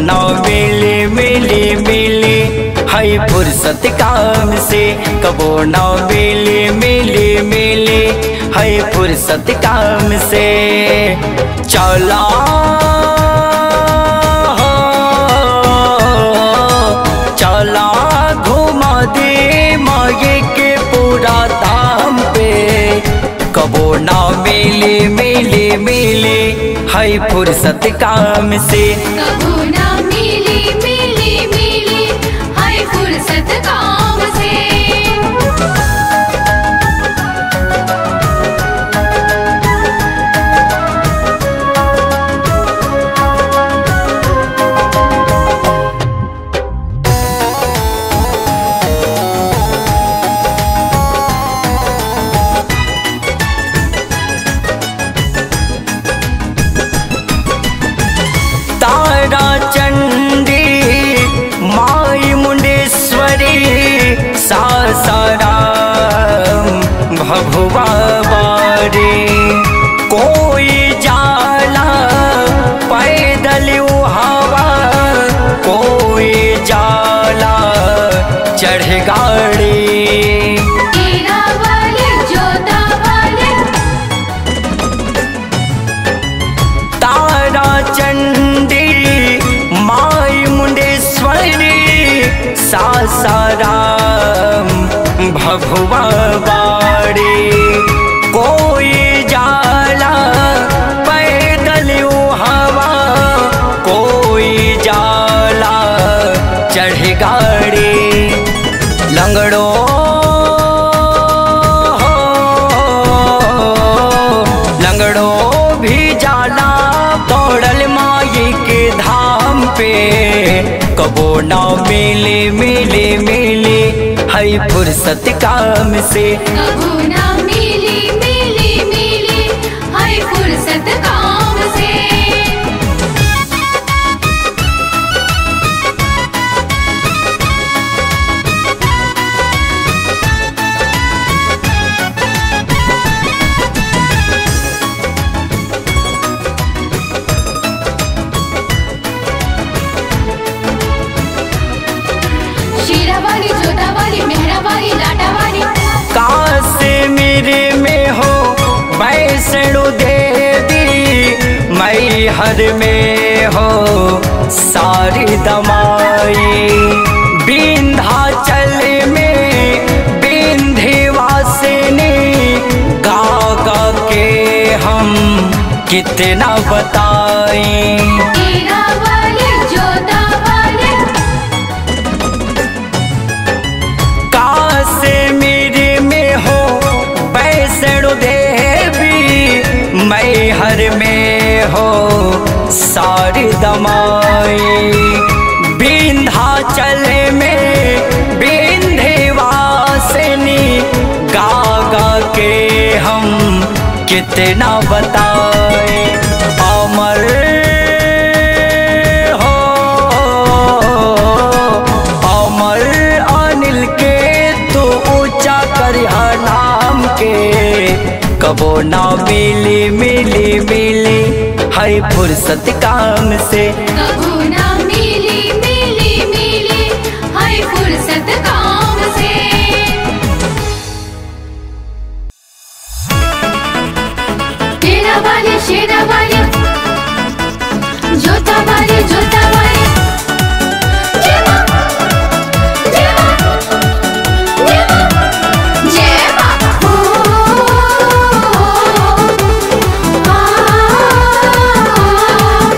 न मिले मिले मिले है फुर्सत काम से कबो न मिले मिले मिले है फुर्सत काम से चला चला घुमा दे मागे के पूरा दाम पे कबो ना मिले मिले मिले है फुर्सत काम से कबू ना मिली मिली मिली हाय फुर्सत काम से तारा चंडी माई मुंडेश्वरी सासाराम भभुआ बारे कोई जाला पैदल हवा कोई जाला चढ़ गाड़ी तेरा वाले जोता वाले तारा चंडी माई मुंडेश्वरी सासाराम भभुआ बाड़ी कोई जाला पैदल हवा कोई जाला चढ़ गाड़ी लंगड़ो लंगड़ो भी जाला दौड़ल माई के धाम पे कबो ना मिले मिले मिले है फुर्सत काम से कबू ना मिली मिली मिली हाय फुर्सत काम से शीरा वाली जोता वाली मेहरा वाली लाटा वाली काश मेरे में हो वैष्णो देवी मई हर में हो सारी दमाई विंध्याचल में विंध्यवासिनी गा गा के हम कितना बताएं तेरा वाले जोता वाले काश मेरे में हो वैष्णो देवी मैं हर में हो सारी दमाई विंध्याचल में विंध्यवासिनी गा गा के हम कितना बताए अमर हो अमर अनिल के तू ऊंचा करिहा नाम के कबो ना मिली मिली मिली है फुर्सत काम से कबू ना मिली मिली मिली हाय फुर्सत काम से तेरा वाले शेरा वाले जोता वाले जोता वाले जय मां जय मां जय मां जय मां ओ आ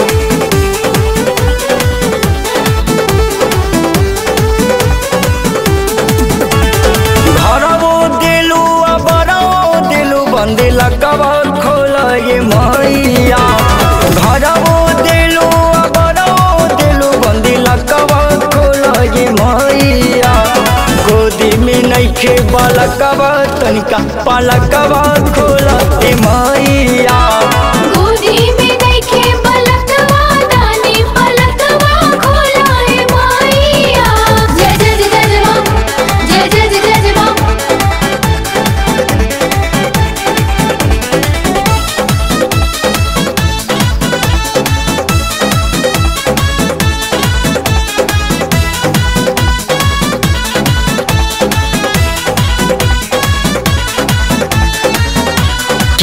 घरवो दिलू अबरो दिलू बंदिला कबर खोल ये मैया घरवो दिलू अबरो दिलू बंदिला कबर खोल ये मैया गोदी में नइखे बालकवा तनिका पालकवा खोल ये मैया गोदी में देखे पलकवा दानी पलकवा खोला है माईया जय जय जय जय मां जय जय जय जय मां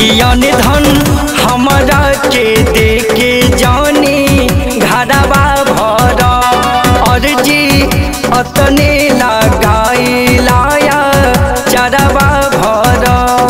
कियन धन हमरा के दे के जानी घरवा भर अर्जी अतने लगाई लाया चरवा भर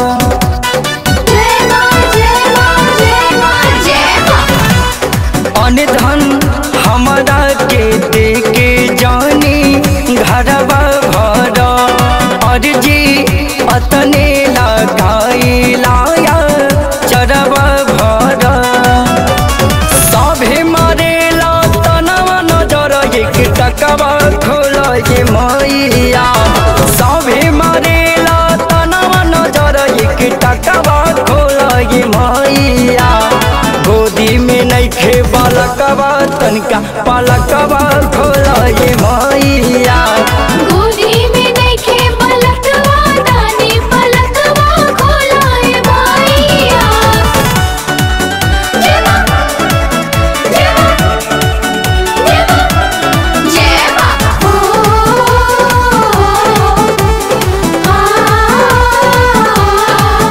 जय मां जय मां जय मां जय मां अनधन हमरा के दे के जानी घरवा भर अर्जी अतने लगाई लाया चरवा भर सभे मरेला तनवा नजर एक टकवा खोल ये मैया सभे मरेला तनवा नजर एक टकवा खोल ये मैया गोदी में नइखे बालकवा तनिका पालकवा खोल ये मैया गोदी में देखे पलकवा दानी पलकवा खोलाए माईया जय मां जय मां जय मां जय मां ओ आ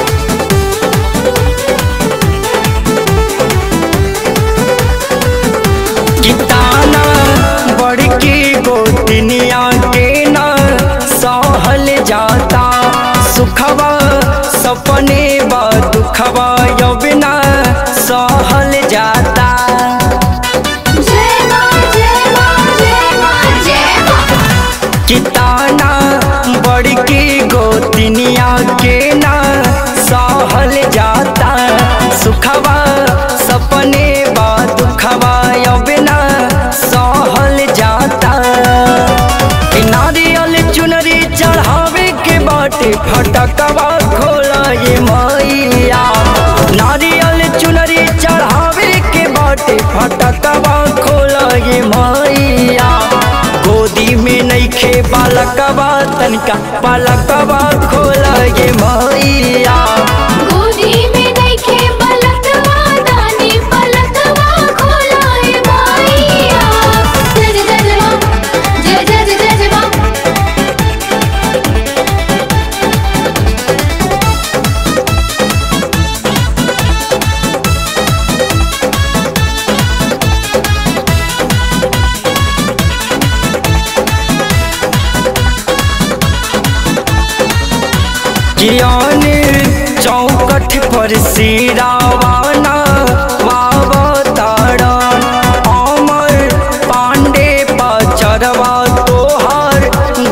किताना बड़की गोतनिया के न सहल जाता सुखवा सपने बा दुखवा यबिना सहल जाता जय मां जय मां जय मां जय मां किताना बड़की गोतनिया के न सहल जाता सुखवा सपने बा दुखवा यबिना सहल जाता कि नारियल चुनरी चढ़ावे के बाटे फटकवा खोला ये मैया नारियल चुनरी चढ़ावे के बाटे फटकवा खोला ये मैया गोदी में नइखे बालकवा तनिका बालकवा खोला ये मैया गोदी में देखे पलकवा दानी पलकवा खोलाए माईया जय जय जय मां जय जय जय जय मां ज्ञान चौकठ पर सिरावाना वावतारण अमर पांडे पचरवा तोहर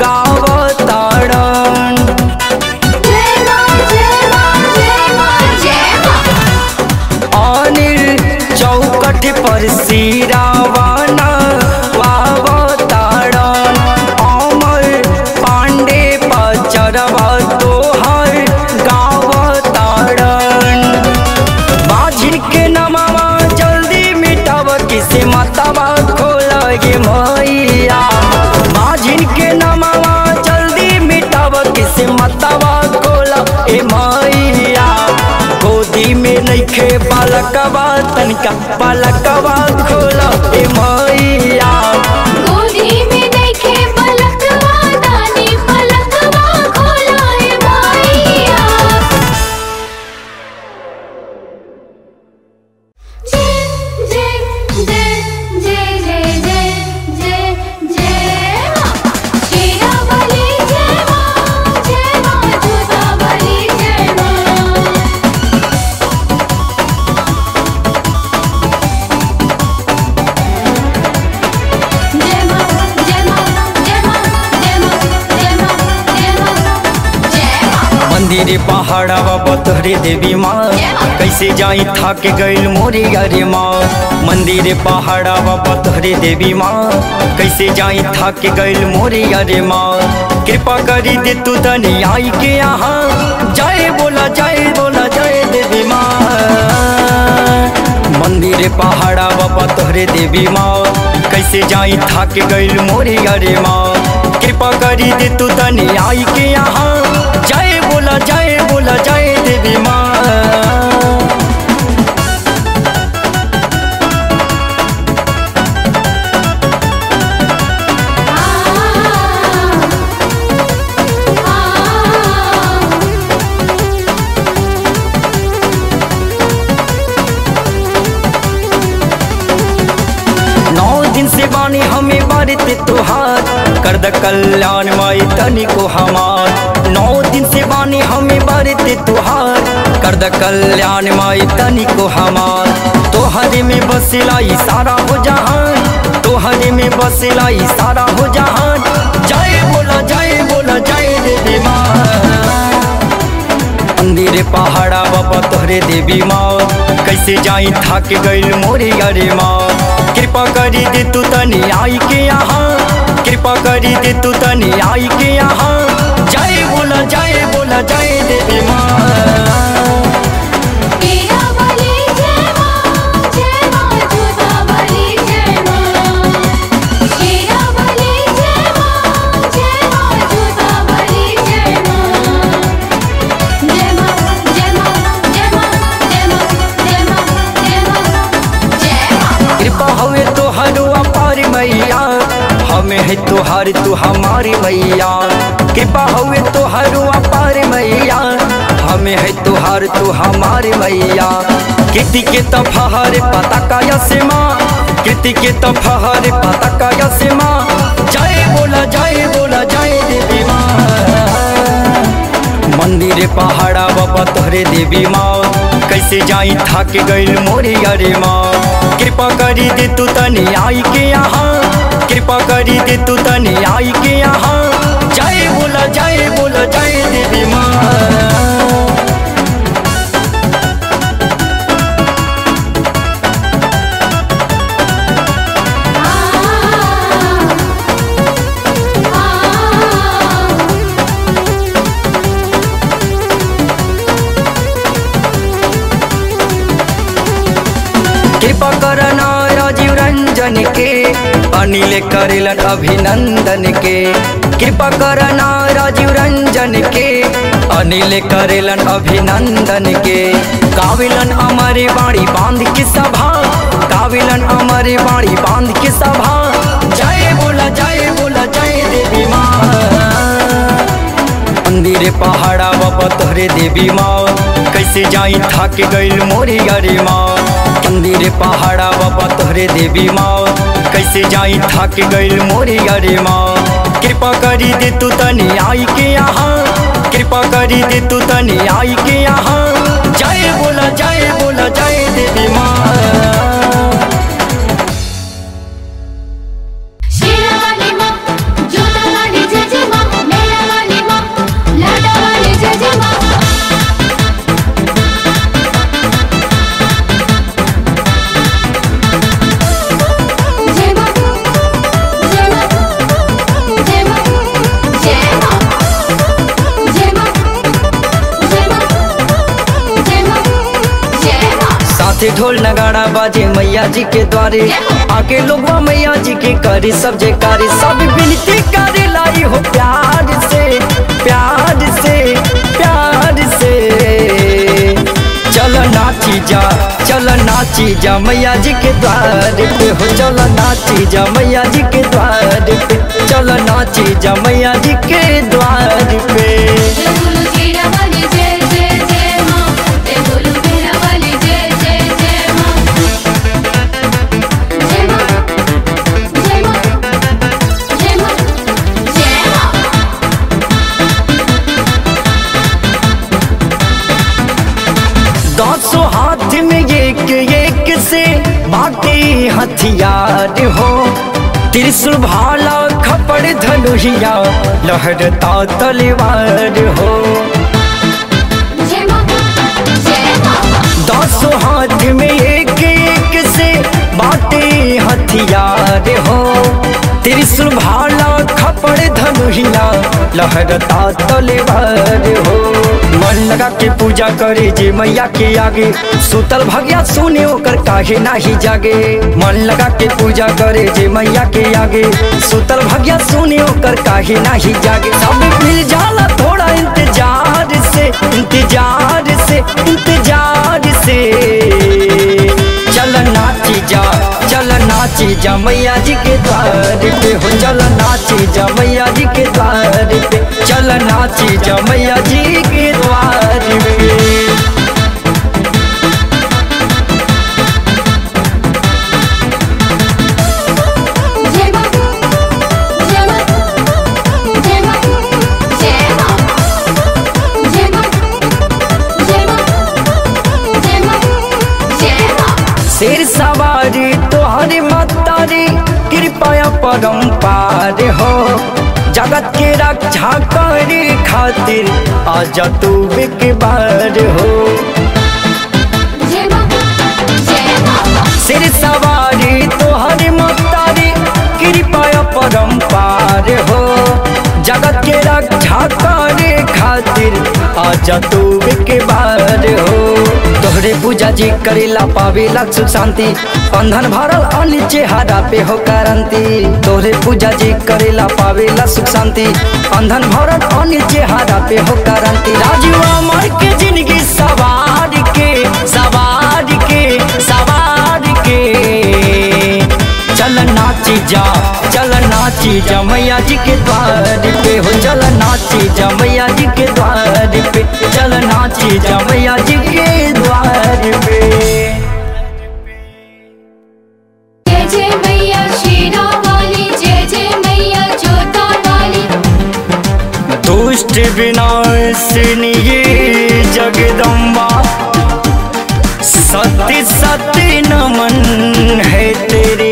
गावतारण जय मां जय मां जय मां जय मां अनिल चौकठ पर सिरावाना वावतारण अमर पांडे पचरवा तोहर गावतारण बाझिन के नमावा जल्दी मिटाव किसे मतवा खोल गे मैया बाझिन के नमावा जल्दी मिटाव किसे मतवा खोल ए मैया गोदी में नइखे बालकवा तनिका बालकवा खोल ए मैया गोदी में देखे पलकवा दानी पलकवा खोलाए माईया जय जय जय जय जय जय जय जय मां शेरा वाली जय मां जय मां जोता वाली जय मां जय मां जय मां जय मां जय मां जय मां जय मां जय मां मंदिर पहाड़वा बतहरे देवी माँ कैसे जाई थक गइल मोरे अरे माँ मंदिर पहाड़वा बतहरे देवी माँ कैसे जाई थक गइल मोरे अरे माँ कृपा करी दे तू धनी आई के यहाँ जय बोला जय बोला जय देवी माँ मंदिर पहाड़ा बाबा तोहरे देवी माँ कैसे जाई थक गइल मोरे अरे माँ कृपा करी दे तू तनी आई के यहाँ जय बोला जय बोला जय देवी माँ कर द कल्याण माई तनी को हमार नौ दिन से बानी हमें बरते तुहार कर द कल्याण माई तनी को हमार तोहरे में बसेला ई सारा हो जहान तोहरे में बसेला ई सारा हो जहान जय बोला जय बोला जय देवी माँ मंदिर पहाड़ा बाबा तोहरे देवी माँ कैसे जाई थक गइल मोरे अरे माँ कृपा करी दे तू तनी आई के यहाँ कृपा करी दे तू तनी आई के यहाँ जय बोला जय बोला जय देवी माँ तेरा बलि जय मां जय मां जोता बलि जय मां तेरा बलि जय मां जय मां जोता बलि जय मां जय मां जय मां जय मां जय मां जय मां जय मां जय मां कृपा हवे तोहर अपार मैया हमें है तोहार तू हमारी मैया कृपा हवे तोहर अपार मैया हमें है तोहार तू हमारी मैया कृति के तफहर पता का से माँ कृति के तफहर पता का से माँ जय बोला जय बोला जय देवी माँ मंदिर पहाड़ा बाबा तोहरे देवी माँ कैसे जाई थक गइल मोरे अरे माँ कृपा करी दे तू तनी आई के यहाँ कृपा करी दे तू तनी आई के यहाँ जय बोला जय बोला जय देवी माँ कृपा करना राजीव रंजन के अनिल करेलन अभिनंदन के कृपा करना राजीव रंजन के अनिल करेलन अभिनंदन के काविलन अमरे बाड़ी बांध के सभा काविलन अमरे बाड़ी बांध के सभा जय बोला जय बोला जय देवी माँ मंदिर पहाड़ा बाबा तोहरे देवी माँ कैसे जाई थक गइल मोरे अरे माँ मंदिर पहाड़ा बाबा तोहरे देवी माँ कैसे जाई थक गइल मोरे अरे माँ कृपा करी दे तू तनी आई के यहाँ कृपा करी दे तू तनी आई के यहाँ जय बोला जय बोला जय देवी माँ शेरा वाली मां जोता वाली जय जय मां मेरा वाली मां लाडा वाली जय जय मां जय मां जय मां जय मां जय मां जय मां जय मां जय मां जय मां साथे ढोल नगाड़ा बाजे मैया जी के द्वारे आके लोगवा मैया जी के करे सब जयकारे सब विनती करे लाई हो प्यार से प्यार से प्यार से चल नाची जा चल नाची जा मैया जी के द्वार पे हो चल नाची जा मैया जी के द्वार पे चल नाची जा मैया जी के द्वार पे जय बोलो तेरा वाली जय जय जय मां जय बोलो मेरा वाली जय जय जय मां जय मां जय मां जय मां जय मां दसों हाथ में एक एक से बाटे हथियार हो त्रिशूल भाला खपड़ धनुहिया लहरता तलवार हो जय मां जय मां दसों हाथ में एक एक से बाटे हथियार हो त्रिशूल भाला खपड़ धनुहिया लहरता तलवार हो मन लगा के पूजा करे जे मैया के आगे सुतल भगिया सुने ओकर काहे नाही जागे मन लगा के पूजा करे जे मैया के आगे सुतल भगिया सुने ओकर काहे नाही जागे सब मिल जाला थोड़ा इंतजार से इंतजार से इंतजार से चल नाची जा चल नाची जा मैया जी के द्वार पे हो चल नाची जा मैया जी के द्वार पे चल नाची जा मैया जी के द्वार पे जय मां जय मां परम्पार हो जगत के रक्षा करे खातिर आजा तू एक बार हो जय मां जय मां सिर सवारी तोहर मतारी कृपा परम्पार हो जगत के रक्षा करे खातिर आजा तू एक बार हो तोहरे पूजा जी करेला पावेला सुख शांति बंधन भरल अन चेहरा पे हो करंती तोहरे पूजा जी करेला पावेला सुख शांति बंधन भरल अन चेहरा पे हो करंती राजू अमर के जिंदगी सवार के सवार के सवार के चल नाची जा चल नाची जा मैया जी के द्वार पे हो चल नाची जा मैया जी के द्वार पे चल नाची जा मैया जी के द्वार पे जय जय मैया शेरा वाली जय जय मैया जोता वाली दुष्ट विनाशिनी ये जगदम्बा सत्य सत्य नमन है तेरी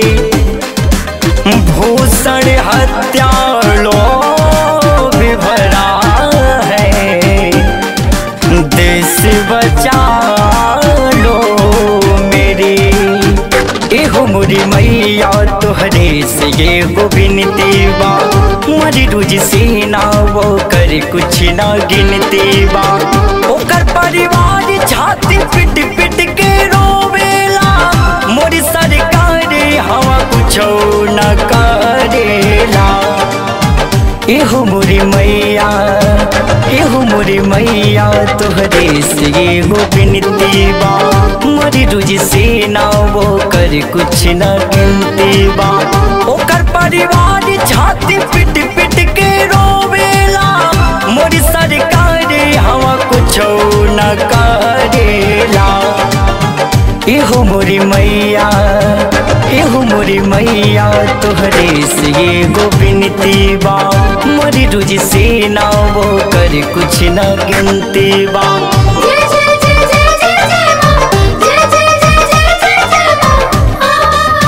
भूषण हत्या लोभ भरा है देश बचा लो मेरी एहो मोरी मैया तोहरे से ये हो बिनती बा मरी रुझ से ना वो कर कुछ ना गिनती बा ओकर परिवार छाती पिट पिट के रोवेला मोरी सरकार हवा कुछो न करेला एहो मोरी मैया एहो मोरी मैया तोहरे से एगो बिनती बा मोरी रुझ से ना वो कर कुछ न गिनती बा ओकर परिवार छाती पिट पिट के रोवेला मोरी सरकार हवा कुछो न करेला एहो मोरी मैया एहो मोरी मैया तोहरे से एगो बिनती बा मोरी रुझ से ना वो कर कुछ न गिनती बा जय जय जय जय जय जय मां जय जय जय जय जय जय मां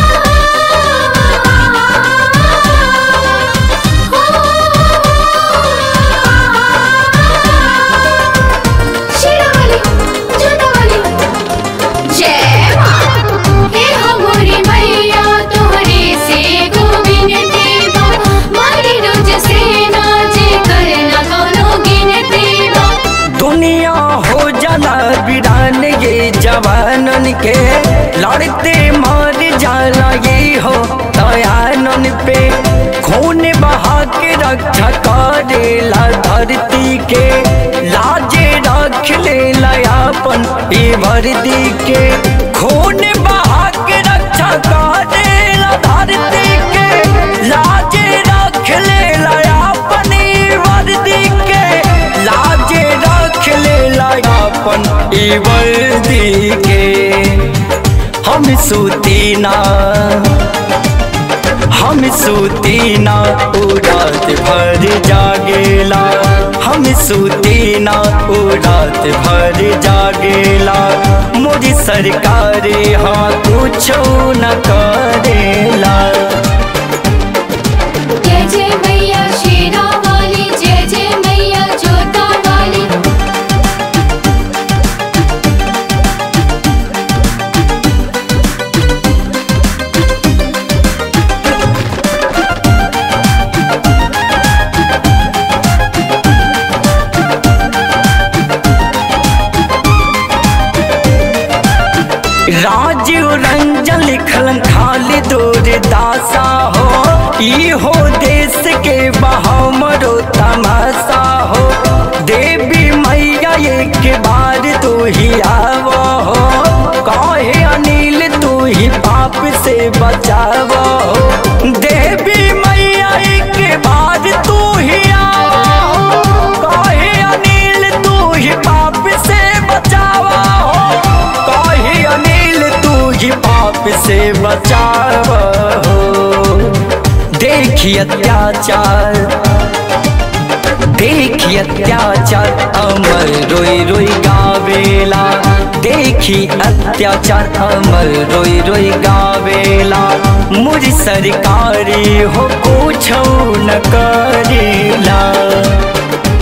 शेरा वाली जोता वाली जय मां हे हमरी मैया तोहरे से गोविंद देवा मारी रोज से नाच करना कोनो गिनती बा दुनिया हो जाला बिरान ये जवानन के लड़ते मार जाला ये हो दयानन पे खून बहा के रक्षा करेला धरती के लाजे रख लेला अपन ए भरती के खून बहा के रक्षा करेला धरती के लाजे रख लेला अपन ए वर्दी के लाजे रख लेला अपन ई वर्दी के हम सूती ना हम सूती ना उ रात भर जागेला हम सूती ना उ रात भर जागेला मोदी सरकार हाँ कुछो न करेला जय जय मैया शेरा वाली जय जय मैया जोता वाली राजीव रंजन लिखलन खाली दूर दासा हो ई हो देश के बहाव मरो तमाशा हो देवी मैया एक बार तू ही आवो हो काहे अनिल तू ही पाप से बचावो हो देवी मैया एक बार तू ही आवो हो काहे अनिल तू ही पाप से बचावा हो काहे अनिल तू ही पाप से बचाव हो देखी अत्याचार देखी अत्याचार अमर रोई रोई गावेला देखी अत्याचार अमर रोई रोई गावेला मुझ सरकारी हो कुछ न करेला